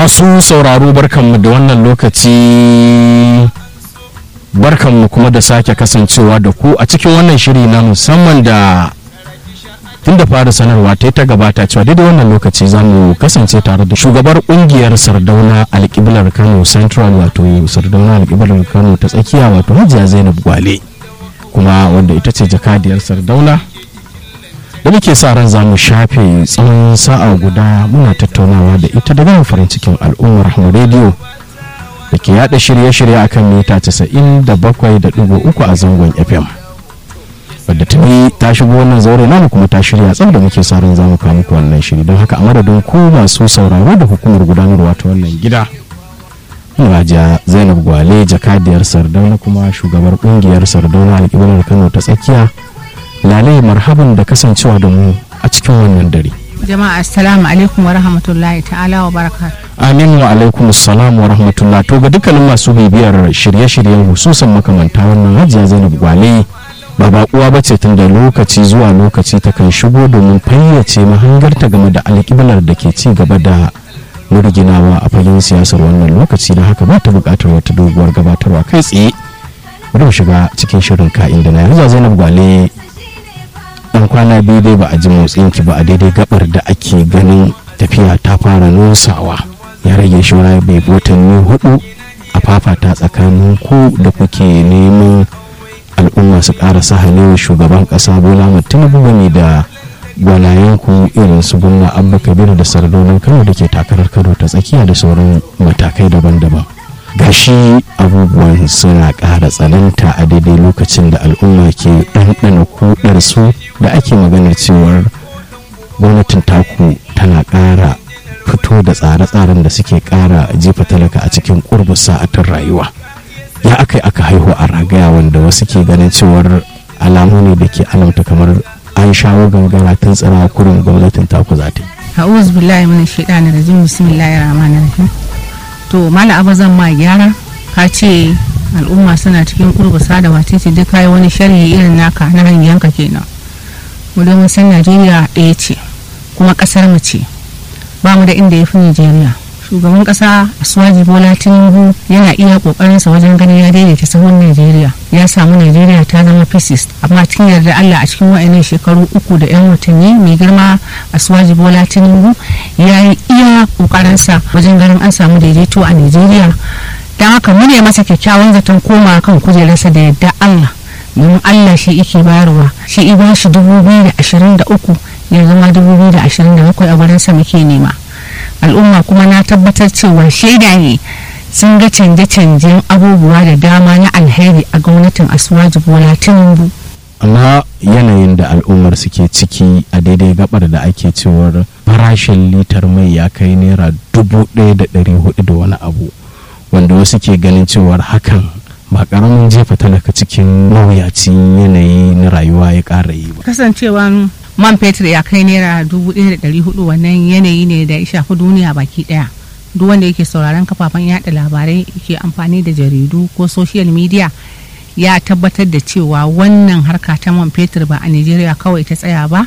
masu sauraro barkanmu da wannan lokaci barkanmu kuma da sake kasancewa da ku a cikin wannan shiri na musamman da tun da fara sanarwa ta ta gabata cewa daidai wannan lokaci za mu kasance tare da shugabar kungiyar sardauna alkiblar kano central wato sardauna alkiblar kano ta tsakiya wato hajiya zainab gwale kuma wanda ita ce jakadiyar sardauna da muke sa ran za mu shafe tsawon sa'a guda muna tattaunawa da ita daga farin cikin al'ummar mu rediyo da ke yada shirye-shirye akan mita 97.3 a zangon fm wadda tuni ta shigo wannan zaure namu kuma ta shirya tsab da muke sa ran za mu kawo muku wannan shiri don haka a madadin ku masu sauraro da hukumar gudanarwa ta wannan gida Hajiya Zainab Gwale jakadiyar Sardauna kuma shugabar kungiyar Sardauna alƙibar Kano ta tsakiya lalai marhaban da kasancewa da mu a cikin wannan dare. jama'a assalamu alaikum wa rahmatullahi ta'ala wa baraka Amin wa alaikum salam wa rahmatullah to ga dukkanin masu bibiyar shirye-shiryen hususan makamanta wannan hajiya Zainab Gwale ba bakuwa ba ce tun da lokaci zuwa lokaci ta kan shigo domin fayyace mahangarta game da alƙiblar da ke ci gaba da murginawa a fagen siyasar wannan lokaci da haka ba ta buƙatar wata doguwar gabatarwa kai tsaye bari mu shiga cikin shirin ka'in da na yanzu Zainab Gwale dan kwana biyu dai ba a ji motsin ki ba a daidai gabar da ake ganin tafiya ta fara nosawa ya rage shawara bai watanni hudu a fafata tsakanin ku da kuke neman al'umma su ƙara sahalewa shugaban ƙasa bola tinubu ne da gwanayen ku irin su gwamna abba kabir da sardonin kano da ke takarar kano ta tsakiya da sauran matakai daban-daban gashi abubuwan suna ƙara tsananta a daidai lokacin da al'umma ke ɗanɗana kuɗarsu da ake maganar cewar gwamnatin taku tana ƙara fito da tsare-tsaren da suke ƙara jefa talaka a cikin ƙurbin sa'atin rayuwa ya aka yi aka haihu a ragaya wanda wasu ke ganin cewar alamu ne da ke alamta kamar an shawo gangara tun tsira kurin gwamnatin taku za ta yi. a'udhu billahi minash shaitani rajim bismillahir rahmanir rahim to mala abu zan ma gyara ka ce al'umma suna cikin kurbusa da wacece duk kai wani sharhi irin naka na hanyanka kenan mu domin san najeriya ɗaya ce kuma ƙasar mu ce ba mu da inda ya fi najeriya shugaban ƙasa asuwaji bola tinubu yana iya ƙoƙarinsa wajen ganin ya daidaita sahun najeriya ya samu najeriya ta zama pieces amma cikin yarda allah a cikin wa'annan shekaru uku da yan watanni mai girma asuwaji bola tinubu ya yi iya ƙoƙarinsa wajen ganin an samu daidaito a najeriya don haka mu ne masa kyakkyawan zaton koma kan kujerarsa da yadda allah domin allah shi yake bayarwa shi iban shi dubu biyu da ashirin da uku ya zama dubu biyu da ashirin da bakwai a wurinsa muke nema al'umma kuma na tabbatar cewa shaida ne sun ga canje-canjen abubuwa da dama na alheri a gwamnatin asuwaji bola tinubu amma yanayin da al'ummar suke ciki a daidai gabar da ake cewar farashin litar mai ya kai naira dubu ɗaya da ɗari hudu da wani abu wanda wasu ke ganin cewar hakan ba karamin jefa talaka cikin mawuyacin yanayi na rayuwa ya ƙara yi ba kasancewan man fetur ya kai naira dubu ɗaya da ɗari hudu wannan yanayi ne da ya shafi duniya baki ɗaya duk wanda yake sauraron kafafen yada labarai ke amfani da jaridu ko social media ya tabbatar da cewa wannan harka ta man fetur ba a nigeria kawai ta tsaya ba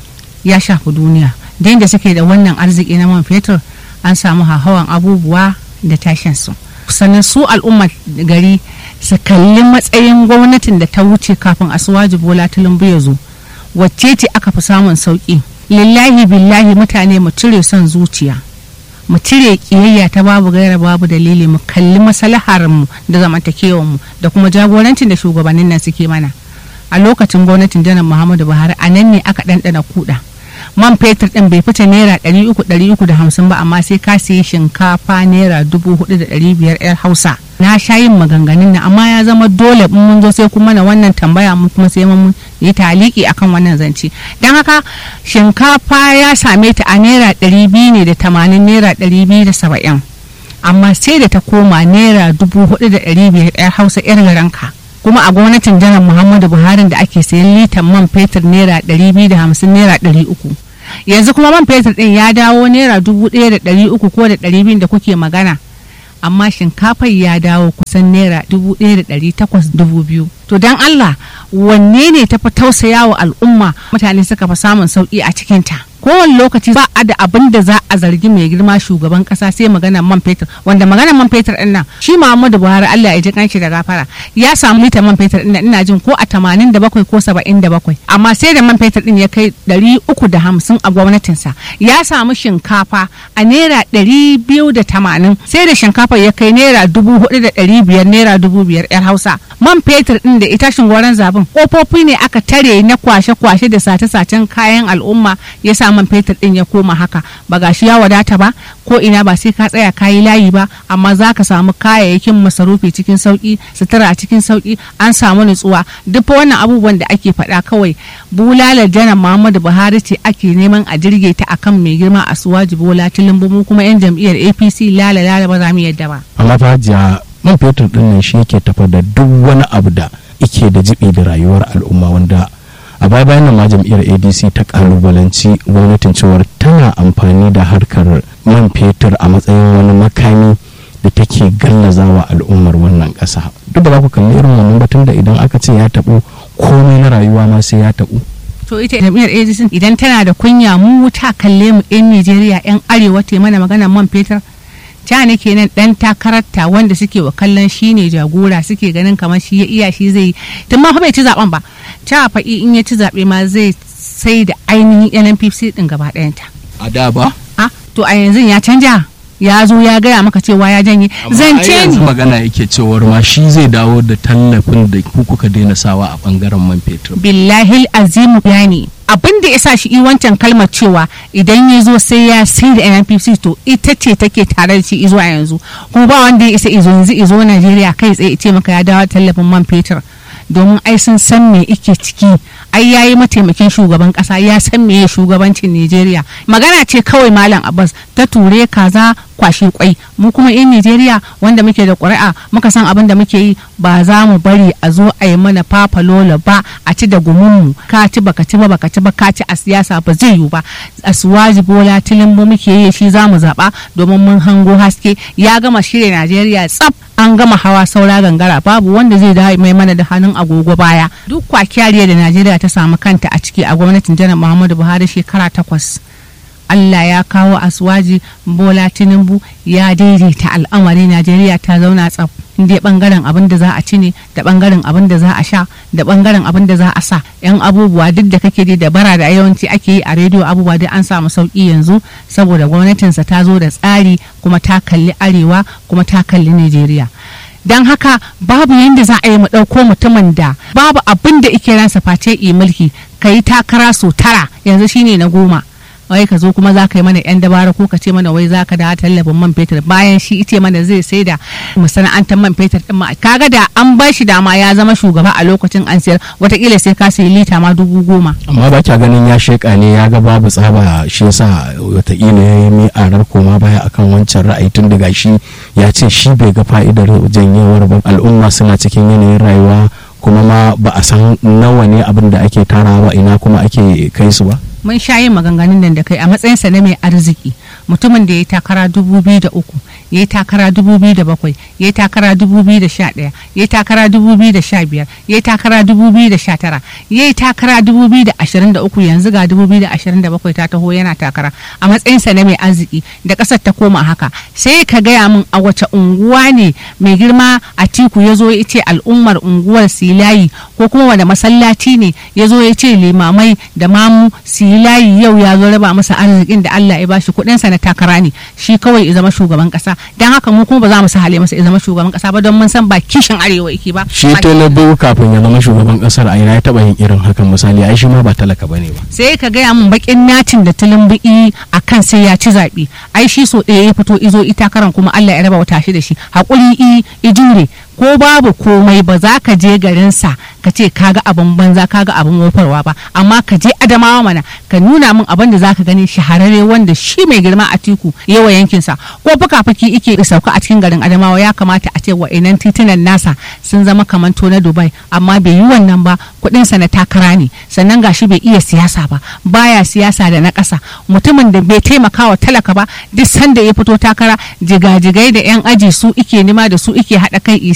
ya shafi duniya da yadda suke da wannan arziki na man fetur an samu hawan abubuwa da tashinsu sannan su al'ummar gari su kalli matsayin gwamnatin da ta wuce kafin asuwaji bola tulumbu ya zo wacce ce aka fi samun sauki lillahi billahi mutane mu cire son zuciya mu cire kiyayya ta babu gaira babu dalili mu kalli maslahar mu da zamantakewar mu da kuma jagorancin da shugabannin nan suke mana a lokacin gwamnatin janar muhammadu buhari a nan ne aka ɗanɗana kuɗa man fetur ɗin bai fita naira ɗari uku ɗari uku da hamsin ba amma sai ka sayi shinkafa naira dubu hudu da ɗari biyar yar hausa na sha yin maganganun nan amma ya zama dole in mun zo sai kuma na wannan tambaya mu kuma sai mun yi taliki akan wannan zance don haka shinkafa ya same ta a naira ɗari biyu ne da tamanin naira ɗari biyu da saba'in amma sai da ta koma naira dubu hudu da ɗari biyar yar hausa yar garanka kuma a gwamnatin janar muhammadu buhari da ake sayan litan man fetur naira ɗari biyu da hamsin naira ɗari uku yanzu kuma man fetur ɗin ya dawo naira dubu ɗaya da ɗari uku ko da ɗari biyu da kuke magana amma shinkafar ya dawo kusan naira dubu ɗaya da ɗari takwas dubu biyu to don allah wanne ne tafi tausaya wa al'umma mutane suka fi samun sauƙi a cikinta kowane lokaci ba a da abin da za a zargi mai girma shugaban kasa sai magana man fetur wanda magana man fetur din nan shi Muhammadu Buhari Allah ya ji kanshi da gafara ya samu lita man fetur din ina jin ko a 87 ko 77 amma sai da man fetur din ya kai 350 a gwamnatinsa ya samu shinkafa a naira 280 sai da shinkafa ya kai naira 4500 naira 5000 yar Hausa man fetur din da ita shingoran zabin kofofi ne aka tare na kwashe-kwashe da sace-sacen kayan al'umma ya sa man fetur din ya koma haka ba gashi ya wadata ba ko ina ba sai ka tsaya kayi layi ba amma za ka samu kayayyakin masarufi cikin sauki sutura a cikin sauki an samu nutsuwa duk wannan abubuwan da ake faɗa kawai bulalar janar muhammadu buhari ce ake neman a jirge ta akan mai girma a suwaji bola tilimbu mu kuma yan jam'iyyar apc lala lala ba za mu yadda ba amma fa hajiya man fetur din nan shi yake tafa da duk wani abu da ike da jibi da rayuwar al'umma wanda a baya bayan nan ma jam'iyyar adc ta kalubalanci gwamnatin cewar tana amfani da harkar man fetur a matsayin wani makami da take gallazawa al'ummar wannan ƙasa duk da ba ku kalli irin wannan batun da idan aka ce ya taɓo komai na rayuwa ma sai ya taɓo to ita jam'iyyar ADC idan tana da kunya mu ta kalle mu yan Najeriya yan arewa ta mana maganar man fetur ta ne kenan dan takararta wanda suke wa kallon shi ne jagora suke ganin kamar shi ya iya shi zai tun ma fa bai ci zaben ba ta faɗi in ya ci zaɓe ma zai sai da ainihin NNPC din gaba ɗayanta a da ba a to a yanzu ya canja ya zo ya gaya maka cewa ya janye zance ni ni magana yake cewar ma shi zai dawo da tallafin da ku kuka daina sawa a bangaren man fetur billahi azimu yani abin da ya sa shi wancan kalmar cewa idan ya zo sai ya sai da NNPC to ita ce take tare da shi izo a yanzu kuma ba wanda ya isa izo yanzu izo Najeriya kai tsaye ce maka ya dawo tallafin man fetur domin ai sun san me ike ciki ai yayi mataimakin shugaban kasa ya san me shugabancin Najeriya magana ce kawai malam Abbas ta ture kaza kwashe kwai mu kuma in Najeriya wanda muke da ƙuri'a muka san abin da muke yi ba za mu bari a zo a yi mana fafalola ba a ci da gumunmu ka ci baka ci ba baka ci ba ka ci a siyasa ba zai yiwu ba a suwaji bola tilimbo muke yi shi za mu zaɓa domin mun hango haske ya gama shirya Najeriya tsaf an gama hawa saura gangara babu wanda zai dawo mai mana da hannun agogo baya duk kwakiyariya da Najeriya ta samu kanta a ciki a gwamnatin janar Muhammadu Buhari shekara takwas. Allah ya kawo aswaji Bola Tinubu ya daidaita al'amari Najeriya ta zauna tsaf inda bangaren abin da za a ci ne da bangaren abin da za a sha da bangaren abin da za a sa yan abubuwa duk da kake da bara da yawanci ake yi a rediyo abubuwa duk an samu sauki yanzu saboda gwamnatinsa ta zo da tsari kuma ta kalli arewa kuma ta kalli Najeriya. don haka babu yadda za a yi mu ɗauko mutumin da babu abin da ike ransa face yi mulki ka yi takara so tara yanzu shine na goma wai ka zo kuma za ka yi mana yan dabara ko ka ce mana wai za ka da tallafin man fetur bayan shi ice mana zai sai da masana'antar man fetur din ma kaga da an bar shi dama ya zama shugaba a lokacin an sayar watakila sai ka sayi lita ma dubu goma amma ba kya ganin ya sheka ne ya ga babu tsaba shi yasa watakila ya yi mi'arar koma baya akan wancan ra'ayi tun daga shi ya ce shi bai ga fa'idar janyewar ba al'umma suna cikin yanayin rayuwa kuma ma ba a san nawa ne abin da ake tarawa ina kuma ake kai su ba mun sha yin maganganun nan da kai a matsayinsa na mai arziki mutumin da ya yi takara dubu biyu da uku ya yi takara dubu biyu da bakwai ya yi takara dubu biyu da sha ɗaya ya yi takara dubu biyu da sha biyar ya yi takara dubu biyu da sha tara ya yi takara dubu biyu da ashirin da uku yanzu ga dubu biyu da ashirin da bakwai ta taho yana takara a matsayinsa na mai arziki da ƙasar ta koma haka sai ka gaya min a wace unguwa ne mai girma a tiku ya zo ya ce al'ummar unguwar silayi ko kuma wani masallaci ne ya zo ya ce limamai da mamu silayi yau ya zo raba masa arzikin da Allah ya bashi kuɗinsa na takara ne shi kawai ya zama shugaban ƙasa don haka mu kuma ba za mu sahale masa ya zama shugaban ƙasa ba don mun san ba kishin arewa yake ba shi tinubu kafin ya zama shugaban kasar a ina ya taba yin irin hakan misali ai shi ma ba talaka bane ba sai ka gaya min bakin natin da tulumbi a kan sai ya ci zaɓe ai shi so ɗaya ya fito izo ita karan kuma Allah ya raba wata shi da shi haƙuri i i jure ko babu komai ba za ka je garinsa ka ce kaga abin banza kaga abin wofarwa ba amma ka je adamawa mana ka nuna min abin da zaka gani shahararre wanda shi mai girma a tiku yawa yankinsa ko fuka-fuki ike sauka a cikin garin adamawa ya kamata a ce wa'inan titunan nasa sun zama kamar to na dubai amma bai yi wannan ba kuɗinsa na takara ne sannan gashi bai iya siyasa ba baya siyasa da na ƙasa mutumin da bai taimaka wa talaka ba duk sanda ya fito takara jigajigai da yan aji su ike nima da su ike haɗa kai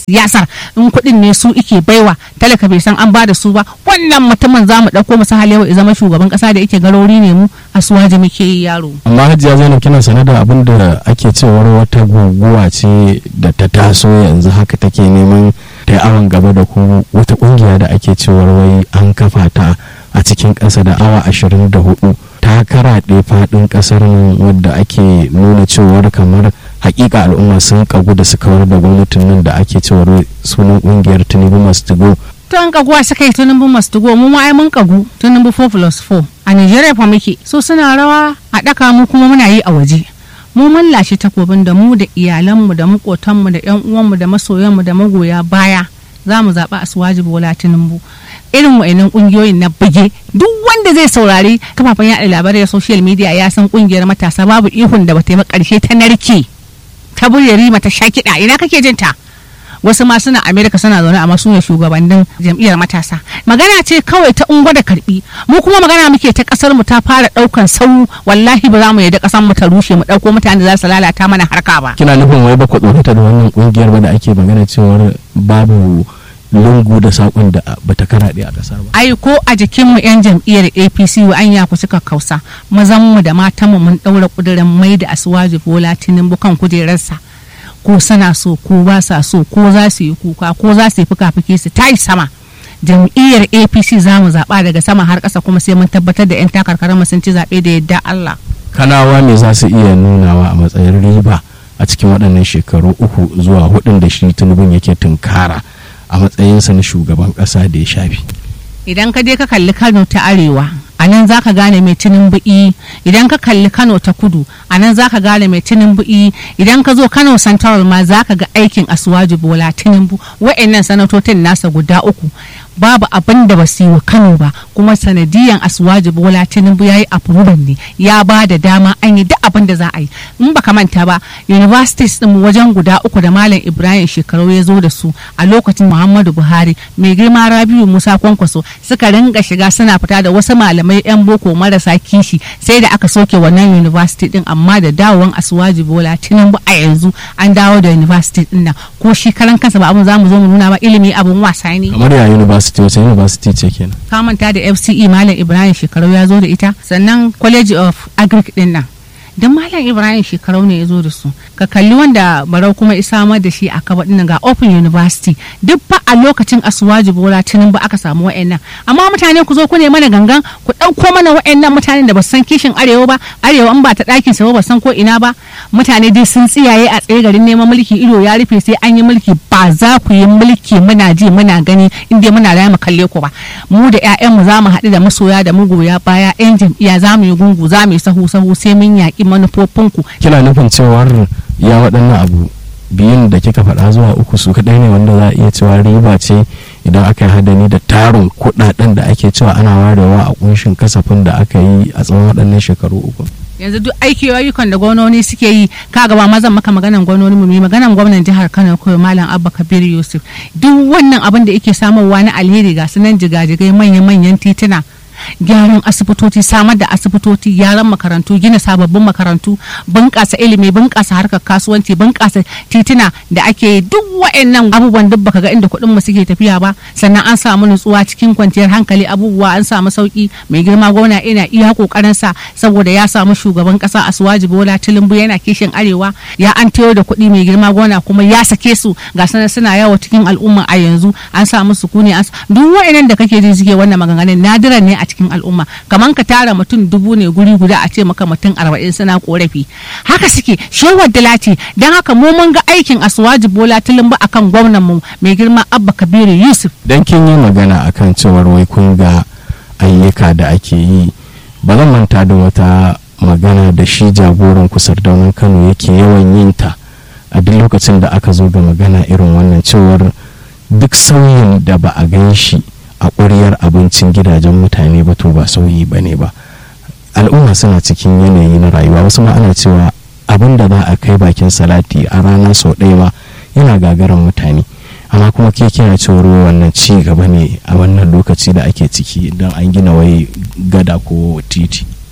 siyasar in kuɗin ne su ike baiwa talaka bai san an ba da su ba wannan mutumin za mu ɗauko masa halewa ya zama shugaban ƙasa da yake garori ne mu a suwaji muke yi yaro. amma hajiya zainab kina sane da abin da ake cewar wata guguwa ce da ta taso yanzu haka take neman ta yi awon gaba da ku wata kungiya da ake cewar wai an kafa ta a cikin ƙasa da awa ashirin da hudu ta karaɗe faɗin ƙasar nan wadda ake nuna cewar kamar hakika al'umma sun kagu da su kawar da gwamnatin nan da ake cewar sunan kungiyar tinubu masu go to an kaguwa suka yi tunubu masu go mu ma ai mun kagu tunubu 4 plus 4 a nigeria fa muke so suna rawa a ɗaka mu kuma muna yi a waje mu mun lashe takobin da mu da iyalanmu da makotanmu da yan uwanmu da masoyanmu da magoya baya za mu zaɓi asuwaji bola tinubu irin wa'annan kungiyoyin na buge duk wanda zai saurari kafafen yaɗa labarai da social media ya san kungiyar matasa babu ihun da bata yi karshe ta narke ta burya rima ta sha kiɗa ina kake jin ta wasu ma suna amerika suna zaune amma su ne shugabannin jam'iyyar matasa magana ce kawai ta ungo da karbi mu kuma magana muke ta kasar mu ta fara daukan sau wallahi ba za mu yadda kasar mu ta rushe mu dauko mutane da za su lalata mana harka ba kina nufin wai ba ku tsorata da wannan kungiyar ba da ake magana cewar babu lungu da sakon da bata karaɗe a kasar ba ai ko a jikinmu yan jam'iyyar apc wa an yaku suka kausa mazanmu da matanmu mun ɗaura ƙudurin mai da asuwaji bola tinubu kan kujerarsa ko sana so ko ba sa so ko za su yi kuka ko za su yi fuka-fuki su tayi sama jam'iyyar apc za mu zaɓa daga sama har ƙasa kuma sai mun tabbatar da 'yan takarkarar sun ci zaɓe da yadda allah kanawa me za su iya nunawa a matsayin riba a cikin waɗannan shekaru uku zuwa hudun da shi tunubin yake tunkara a matsayinsa na shugaban ƙasa da ya shafi idan ka je ka kalli kano ta arewa a nan za ka gane mai tinin bu'i idan ka kalli kano ta kudu a nan za ka gane mai tinin bu'i idan ka zo kano central ma za ka ga aikin asuwaji bola tinubu wa'annan sanatotin nasa guda uku babu abin da ba su yi wa kano ba kuma sanadiyan asuwaji bola tinubu ya yi approval ne ya ba da dama an yi duk abin da za a yi in baka manta ba universities din wajen guda uku da malam ibrahim shekaru ya zo da su a lokacin muhammadu buhari mai girma rabiu musa kwankwaso suka ringa shiga suna fita da wasu malamai yan boko marasa kishi sai da aka soke wannan university din amma da dawowan asuwaji bola tinubu a yanzu an dawo da university din nan ko shi karan kansa ba abin za mu zo mu nuna ba ilimi abin wasa ne kamar ya university wace university ce kenan ka manta da fce malam ibrahim shekaru ya zo da ita sannan college of agric din nan don malam ibrahim shekarau ne ya zo da su ka kalli wanda barau kuma isamar da shi a kaba dinnan ga open university duk fa a lokacin asuwaji bola tunin ba aka samu wa'annan amma mutane ku zo ku ne mana gangan ku ɗauko mana wa'annan mutanen da ba san kishin arewa ba arewa in ba ta ɗakin sa ba san ko ina ba mutane dai sun tsiyaye a tsaye garin neman mulki ido ya rufe sai an yi mulki ba za ku yi mulki muna ji muna gani inda muna da mu kalle ku ba mu da 'ya'yanmu za mu haɗu da masoya da magoya baya 'yan jam'iyya za mu yi gungu za mu yi sahu sahu sai mun yaƙi manufofinku kina nufin cewar ya waɗannan abu biyun da kika faɗa zuwa uku su kaɗai ne wanda za a iya cewa riba ce idan aka yi hadani da tarin kuɗaɗen da ake cewa ana warewa a kunshin kasafin da aka yi a tsawon waɗannan shekaru uku yanzu duk aiki ayyukan da gwamnoni suke yi ka gaba mazan maka maganan gwamnoni mu maganan gwamnan jihar Kano ko malam Abba Kabir Yusuf duk wannan abin da yake samarwa na alheri ga sunan jigajigai manya-manyan tituna gyaran asibitoci samar da asibitoci gyaran makarantu gina sababbin makarantu bunƙasa ilimi bunƙasa harkar kasuwanci bunƙasa tituna da ake duk wa'annan abubuwan duk baka ga inda kuɗin mu suke tafiya ba sannan an samu nutsuwa cikin kwanciyar hankali abubuwa an samu sauki mai girma gwamna ina iya kokarin sa saboda ya samu shugaban ƙasa Asuwaji Bola Tinubu yana kishin arewa ya an tayo da kuɗi mai girma gwamna kuma ya sake su ga sanar suna yawo cikin al'umma a yanzu an samu sukuni an duk wa'annan da kake ji suke wannan maganganun nadiran ne a cikin al'umma kamar ka tara mutum dubu ne guri guda a ce maka mutum arba'in suna korafi haka suke shewar dalati don haka mu mun ga aikin asuwaji bola tulumba akan gwamnan mu mai girma abba kabiru yusuf dan kin yi magana akan cewar wai kun ga ayyuka da ake yi ba zan manta da wata magana da shi jagoran kusur daunin kano yake yawan yin ta a duk lokacin da aka zo ga magana irin wannan cewar duk sauyin da ba a gan shi a ƙuryar abincin gidajen mutane ba to ba sauyi ba ne ba al'umma suna cikin yanayi na rayuwa wasu ma ana cewa abin da za a kai bakin salati a rana sau ɗaya ma yana gagaran mutane amma kuma ke kina cewar wannan ci gaba ne a wannan lokaci da ake ciki don an gina wai gada ko titi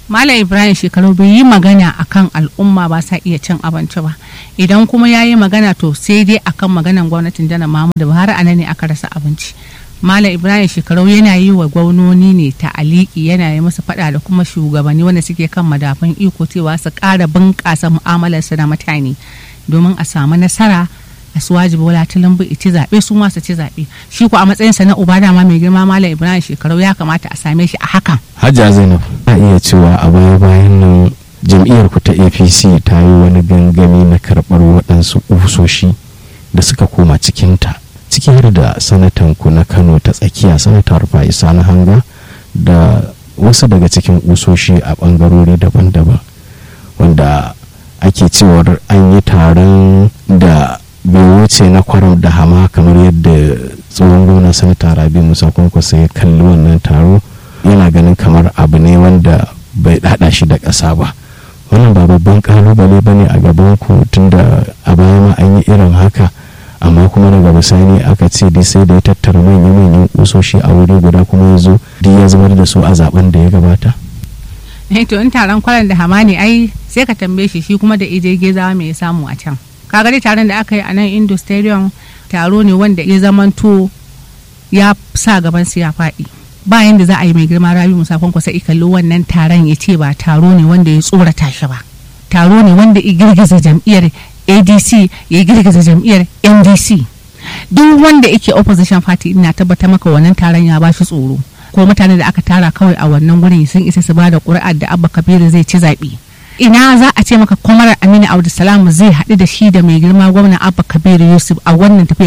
Malam Ibrahim shekaru bai yi magana akan al'umma ba sa iya cin abinci ba idan kuma ya yi magana to sai dai akan maganan gwamnatin janar Muhammadu Buhari a nan ne aka rasa abinci Malam Ibrahim shekaru yana yi wa gwamnoni ne ta aliki yana yi musu fada da kuma shugabanni wanda suke kan madafan iko cewa su ƙara bunƙasa mu'amalarsu da mutane domin a samu nasara a su wajibi wala tilimbu ci zaɓe su ma su ci zaɓe shi ko a matsayinsa na uba dama mai girma malam ibrahim shekaru ya kamata a same shi a hakan hajja zainab a iya cewa a baya bayan nan jam'iyyar ku ta apc ta yi wani gangami na karɓar waɗansu ƙusoshi da suka koma cikinta ciki har da sanatan ku na kano ta tsakiya sanatar fa'isa na hanga da wasu daga cikin ƙusoshi a ɓangarori daban-daban wanda ake cewar an yi taron da bai wuce na kwaram da hama kamar yadda tsohon gwamna sanata rabi musa kwankwasa ya kalli wannan taro yana ganin kamar abu ne wanda bai dada shi da ƙasa ba wannan ba babban kalubale ba ne a gaban ku tunda a baya ma an yi irin haka amma kuma daga bisani aka ce dai sai da ya tattara manya-manyan kusoshi a wuri guda kuma ya zo duk ya zubar da su a zaben da ya gabata to in taron kwaran da hama ne ai sai ka tambaye shi shi kuma da ije gezawa me ya samu a can kaga dai taron da aka yi a nan indo stadium taro ne wanda ya zamanto ya sa gaban su ya faɗi bayan da za a yi mai girma rabi musafon kwasa ikallo wannan taron ya ce ba taro ne wanda ya tsorata shi ba taro ne wanda ya girgiza jam'iyyar adc ya girgiza jam'iyyar ndc duk wanda yake opposition party ina tabbata maka wannan taron ya bashi tsoro ko mutane da aka tara kawai a wannan gurin sun isa su ba da ƙuri'ar da abba kabiru zai ci zaɓe ina za a ce maka kwamarar aminu abdulsalam zai haɗu da shi da mai girma gwamna abba kabiru yusuf a wannan tafiya